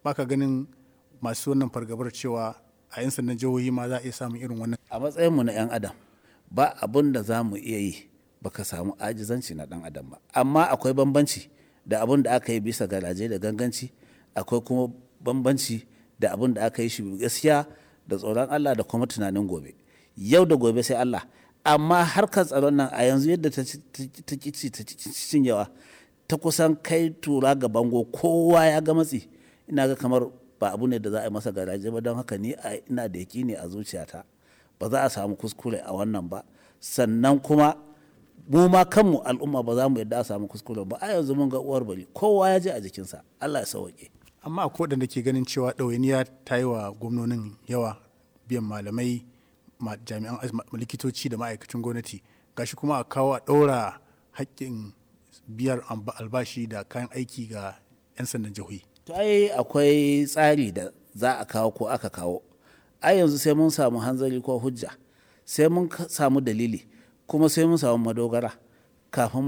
baka ganin masu wannan fargabar cewa a 'yan sandan jihohi ma za a iya samun irin wannan a matsayinmu na 'yan adam ba abun da za mu iya yi baka samu ajizanci na dan adam ba amma akwai bambanci da abun da aka yi bisa garaje da ganganci akwai kuma bambanci da abun da aka yi shi gaskiya da tsoron Allah da kuma tunanin gobe yau da gobe sai Allah amma harkar tsaron nan a yanzu yadda ta kici ta cinyewa ta kusan kai tura ga bango kowa ya ga matsi ina ga kamar ba abu ne da za a yi masa garaje ba don haka ni ina da ne a zuciyata ba za a samu kuskure a wannan ba sannan kuma mu ma kanmu al'umma ba za mu yadda a samu kuskure ba a yanzu mun ga uwar bari kowa ya je a jikinsa Allah ya sauke amma akwai waɗanda ke ganin cewa ɗawainiya ta yi wa gwamnonin yawa biyan malamai jami'an likitoci da ma'aikacin gwamnati gashi kuma a kawo a ɗaura haƙƙin biyar albashi da kayan aiki ga 'yan sandan jihohi to ai akwai tsari da za a kawo ko aka kawo ai yanzu sai mun samu hanzari ko hujja sai mun samu dalili kuma sai mun samu madogara kafin